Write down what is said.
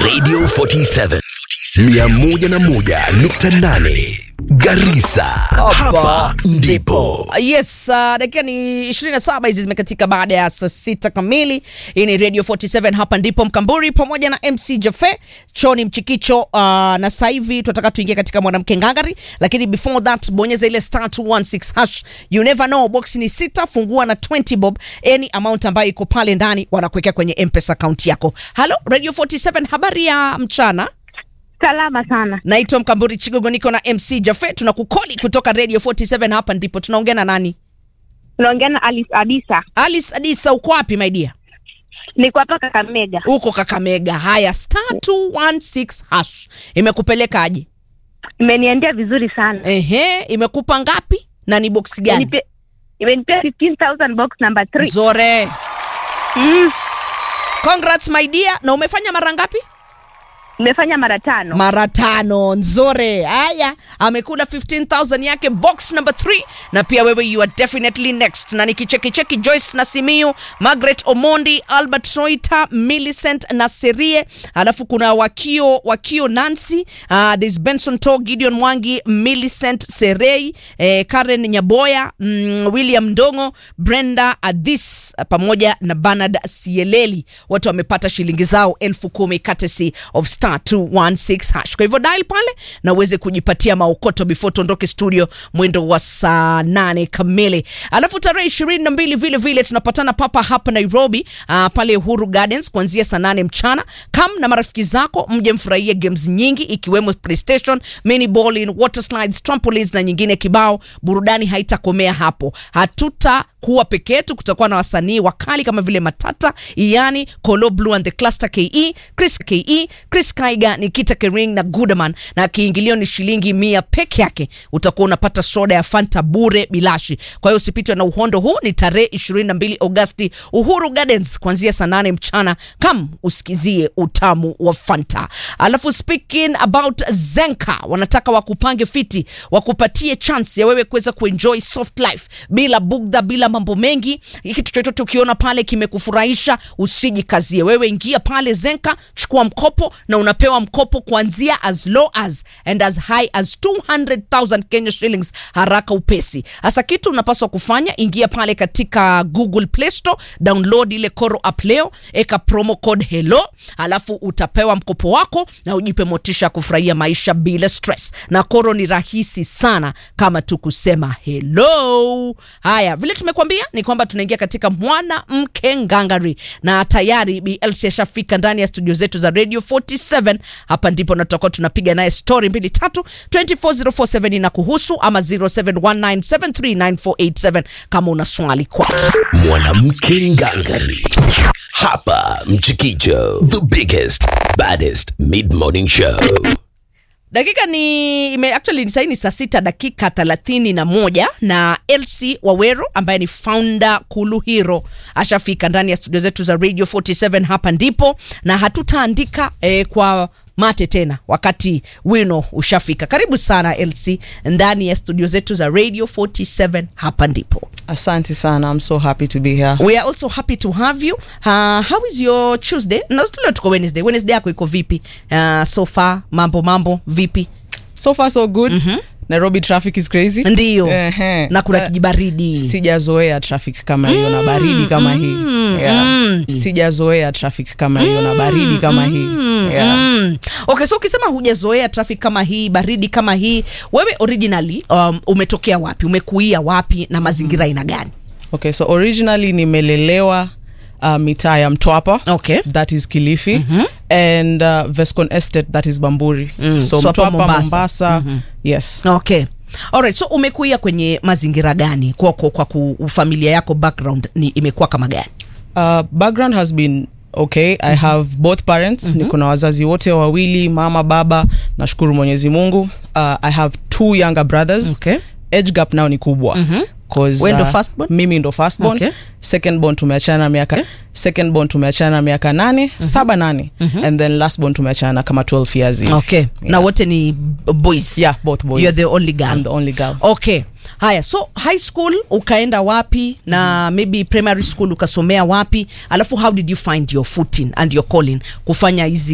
Radio 47 101.8 Garissa. Hapa ndipo. Yes, uh, dakika ni 27 hizi zimekatika baada ya saa sita kamili. Hii ni Radio 47 hapa ndipo Mkamburi pamoja na MC Jafe Choni Mchikicho uh, na sasa hivi tunataka tuingie katika mwanamke ngangari, lakini before that bonyeza ile star 216 hash. You never know, box ni sita, fungua na 20 bob, any amount ambayo iko pale ndani wanakuwekea kwenye M-Pesa account yako. Hello Radio 47, habari ya mchana. Salama sana. Naitwa Mkamburi Chigogo, niko na MC Jafe, tunakukoli kutoka Radio 47 hapa ndipo. Tunaongea na nani? Unaongea na Alice Adisa. Alice Adisa, uko wapi my dear? Niko hapa Kakamega. Uko Kakamega. Haya, star 216 hash imekupeleka aje? Imeniendea vizuri sana. Ehe, imekupa ngapi na ni box gani? Imenipe- Imenipea 15000 box number 3. Zore, Mm, congrats my dear. Na umefanya mara ngapi? nimefanya mara tano. mara tano nzore haya amekula 15000 yake box number 3 na pia wewe you are definitely next na nikichekicheki joyce na simiu margaret omondi albert soita millicent na serie alafu kuna wakio wakio nancy uh, there's benson to gideon mwangi millicent serei eh, karen nyaboya mm, william ndongo brenda adhis pamoja na bernard sieleli wote wamepata shilingi zao elfu kumi courtesy of star 216 hash kwa hivyo dial pale na uweze kujipatia maokoto before tuondoke studio mwendo wa saa nane kamili alafu tarehe ishirini na mbili vile vile tunapatana papa hapa nairobi uh, pale uhuru gardens kuanzia saa nane mchana kam na marafiki zako mje mfurahie games nyingi ikiwemo playstation mini bowling water slides trampolines na nyingine kibao burudani haitakomea hapo hatuta kuwa peke yetu kutakuwa na wasanii wakali kama vile matata iani colo blue and the cluster ke chris ke chris kaiga nikita kering na gudaman na kiingilio ni shilingi mia peke yake utakuwa unapata soda ya fanta bure bilashi kwa hiyo usipitwe na uhondo huu ni tarehe 22 agosti uhuru gardens kuanzia saa 8 mchana kam usikizie utamu wa fanta alafu speaking about zenka wanataka wakupange fiti wakupatie chance ya wewe kuweza kuenjoy soft life bila bugdha bila mambo mengi kitu chochote ukiona pale kimekufurahisha usijikazie wewe ingia pale zenka chukua mkopo na unapewa mkopo kuanzia as low as and as high as 200000 kenya shillings haraka upesi hasa kitu unapaswa kufanya ingia pale katika google play store download ile koro app leo eka promo code hello alafu utapewa mkopo wako na ujipe motisha ya kufurahia maisha bila stress na koro ni rahisi sana kama tu kusema hello haya vile tumekuambia ni kwamba tunaingia katika mwanamke ngangari na tayari blc ashafika ndani ya studio zetu za radio 47 hapa ndipo na tutakuwa tunapiga naye story mbili tatu 24047 na kuhusu ama 0719739487 kama una swali kwake Mwanamke ngangari. Hapa Mchikicho. The biggest, baddest mid-morning show. dakika ni ime, actually ni saini saa sita dakika thelathini na moja na lc wawero ambaye ni founder kuluhiro ashafika ndani ya studio zetu za radio 47 hapa ndipo na hatutaandika eh, kwa mate tena wakati wino ushafika karibu sana lc ndani ya studio zetu za radio 47 hapa ndipo Asante sana. I'm so happy to be here. we are also happy to have you uh, how is your tuesday na leo tuko wednesday wednesday yako iko vipi uh, so far mambo mambo vipi So far so good. Nairobi traffic is crazy. ndiyo Ehe. na kuna Eh, kijibaridi Sijazoea traffic kama hiyo na baridi kama hii. Yeah. Sijazoea traffic kama hiyo na baridi kama hii. Yeah. Mm. okay so ukisema hujazoea traffic kama hii baridi kama hii wewe originally um, umetokea wapi umekuia wapi na mazingira aina gani Okay, so originally nimelelewa uh, mitaa ya Mtwapa. okay That is Kilifi and uh, Vescon Estate that is Bamburi. Mm, So so hapa Mtwapa Mombasa. Mombasa. Yes. okay Alright, so umekuia kwenye mazingira gani kwa, kwa, kwa ku, familia yako background ni imekuwa kama gani Uh, background has been okay i have both parents niko na wazazi wote wawili mama baba nashukuru mwenyezi mungu uh, i have two younger brothers Okay. age gap nao ni kubwa 'Cause, Wewe ndo uh, firstborn? mimi ndo firstborn Okay. second born tumeachana miaka second born tumeachana miaka nane saba nane and then last born tumeachana kama 12 years hivi. okay na wote ni boys yeah both boys You're the only girl. I'm the only girl okay haya so high school ukaenda wapi na maybe primary school ukasomea wapi alafu how did you find your footing and your calling kufanya hizi